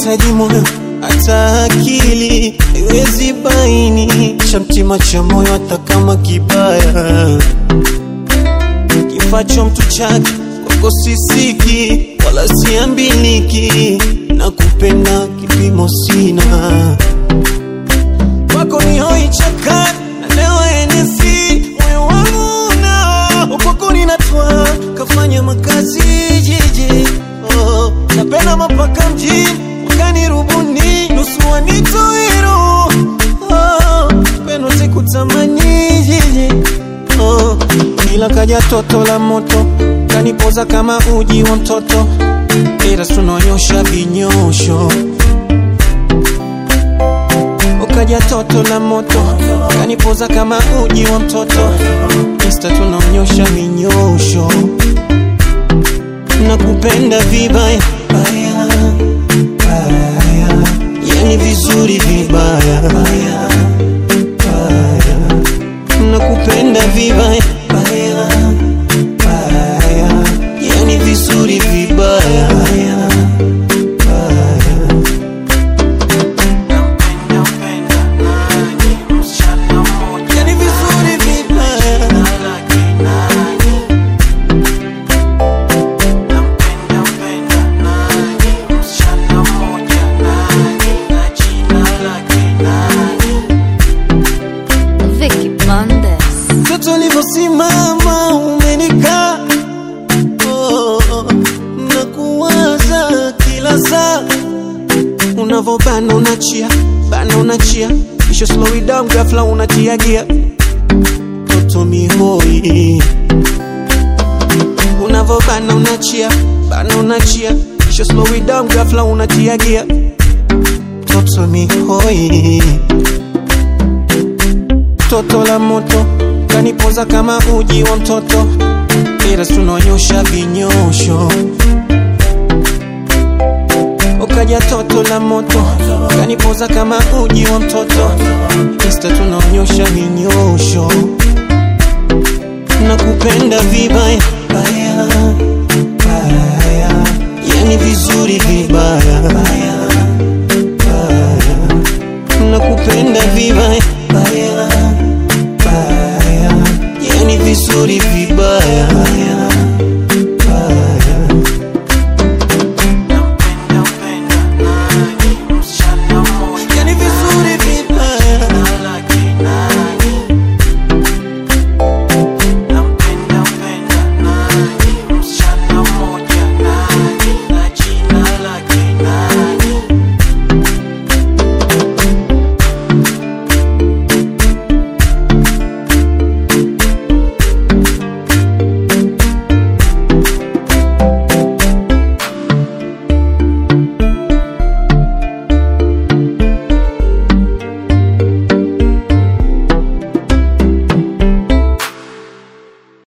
nahitaji moyo hata akili haiwezi baini cha mtima cha moyo hata kama kibaya kifacho mtu chake kwako sisiki wala siambiliki na kupenda kipimo sina kwako ni hoi chakani na leo enesi moyo wangu na kwako ninatwa kafanya makazi jiji oh, napenda mapaka mjini wakani rubuni nusu wanitoiro oh, peno sikutamani jiji oh, ila kaja toto la moto kanipoza kama uji wa mtoto ila tunonyosha vinyosho ukaja toto la moto kanipoza kama uji wa mtoto insta tunaonyosha minyosho nakupenda vibaya baya, baya. yani vizuri vibaya baya, baya. nakupenda vibaya baya, baya. yani vizuri vibaya baya, baya. Yani vizuri vibaya Vicky Mondes. Mtoto ulivyosimama umenikaa oh, na kuwaza kila saa unavobana unachia bana unachia kisha slow it down ghafla unatia gia mtoto mihoi unavobana unachia bana unachia kisha slow it down ghafla unatia gia mtoto mihoi toto la moto kanipoza kama uji wa mtoto ila tunonyosha vinyosho ukaja toto la moto kanipoza kama uji wa mtoto insta tunaonyosha vinyosho nakupenda vibaya baya, baya. yani vizuri vibaya baya, baya. nakupenda vibaya baya, baya. yani vizuri vibaya